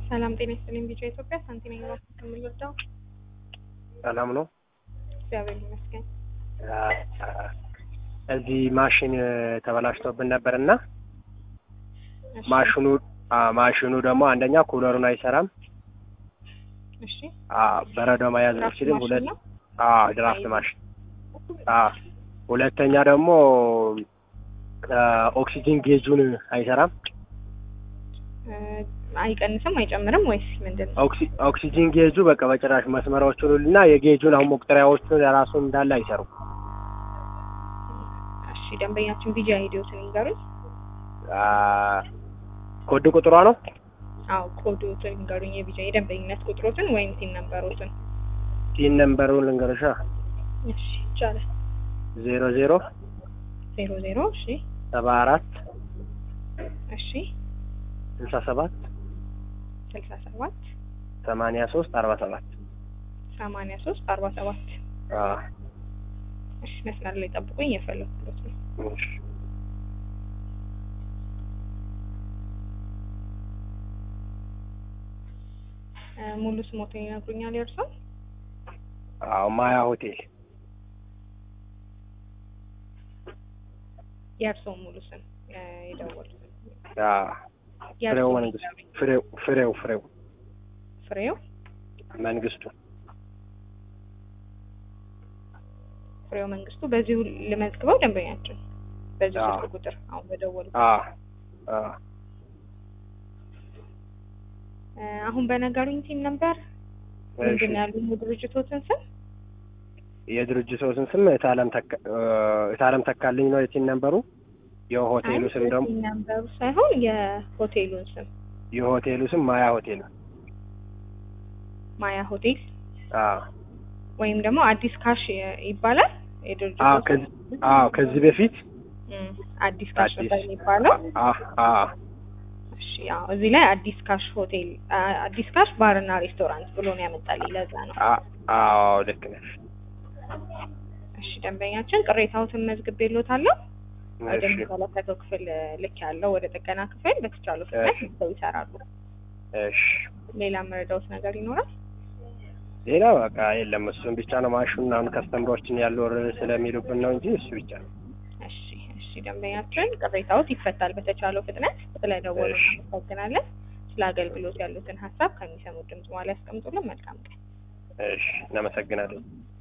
ሰላም ጤና ይስጥልኝ። ቢጫ ኢትዮጵያ ሳንቲም ነኝ ከምንወዳው ሰላም ነው። እግዚአብሔር ይመስገን። እዚህ ማሽን ተበላሽቶብን ነበር እና እሺ፣ ማሽኑ አ ማሽኑ ደግሞ አንደኛ ኩለሩን አይሰራም፣ እሺ አ በረዶ መያዝ ድራፍት አይችልም። ማሽን ሁለት ነው? አ ድራፍት ማሽን አ ሁለተኛ ደግሞ አ ኦክሲጂን ጌጁን አይሰራም። እ፣ አይቀንስም አይጨምርም ወይስ ምንድን ነው? ኦክሲ- ኦክሲጂን ጌጁ በቃ በጭራሽ መስመሮቹን እና የጌጁን አሁን መቁጠሪያዎቹን የራሱ እንዳለ አይሰሩም። እሺ ደንበኛችን ቢጂ አይዲዮትን ይንገሩኝ። አ ኮድ ቁጥሯ ነው አዎ ኮዶትን ይንገሩኝ። የቢጂ የደንበኝነት ቁጥሮትን ወይም ሲን ነምበሮትን። ቲን ነምበሩን ልንገርሻ እሺ ይቻላል። ዜሮ ዜሮ ዜሮ ዜሮ እሺ ሰባ አራት እሺ ስልሳ ሰባት ስልሳ ሰባት ሰማንያ ሶስት አርባ ሰባት ሰማንያ ሶስት አርባ ሰባት እሺ መስመር ላይ ጠብቁኝ። የፈለኩት ነው። እ፣ ሙሉ ስሞትን ይነግሩኛል የእርሶ? አዎ ማያ ሆቴል የእርሶ ሙሉ ስም እ፣ የደወሉት አዎ ፍሬው መንግስቱ ፍሬው ፍሬው ፍሬው ፍሬው መንግስቱ ፍሬው መንግስቱ። በዚሁ ልመዝግበው ደንበኛችን በዚሁ አዎ። ስልክ ቁጥር አሁን በደወሉ አዎ አዎ እ፣ አሁን በነገሩኝ ሲም ነበር ምንድን እሺ ነው ያሉኝ የድርጅቶትን ስም የድርጅቶትን ስም እታለም ተካ እ፣ እታለም ተካልኝ ነው የቲን ነምበሩ የሆቴሉ ስም ደግሞ ሲም ነምበሩ ሳይሆን የሆቴሉን ስም የሆቴሉ ስም ማያ ሆቴል ማያ ሆቴል አዎ ወይም ደግሞ አዲስ ካሽ ይ- ይባላል የድርጅቱ አዎ ስም? ከዚህ አዎ ከዚህ በፊት እም፣ አዲስ ካሽ አዲስ ነበር የሚባለው። አዎ አዎ እሺ ያው እዚህ ላይ አዲስ ካሽ ሆቴል አ- አዲስ ካሽ ባርና ሬስቶራንት ብሎ ነው ያመጣልኝ። ለዛ ነው። አ- አዎ ልክ ነሽ እሺ ደንበኛችን ቅሬታዎትን መዝግቤልዎታለሁ። እሺ ወደሚመለከተው ክፍል ልክ ያለው ወደ ጥገና ክፍል በተቻለው ፍጥነት እሺ። ሰው ይሰራሉ። እሺ ሌላ መረዳዎት ነገር ይኖራል? ሌላ በቃ የለም እሱን ብቻ ነው ማሹን አሁን ከስተምሮችን ያሉ ስለሚሉብን ነው እንጂ እሱ ብቻ ነው እሺ እሺ ደንበኛችን ቅሬታዎት ይፈታል በተቻለው ፍጥነት። ስለደወሉ እሺ። እናመሰግናለን። ስለ አገልግሎት ያሉትን ሀሳብ ከሚሰሙት ድምጽ በኋላ ያስቀምጡልን። መልካም ቀን። እሺ እናመሰግናለን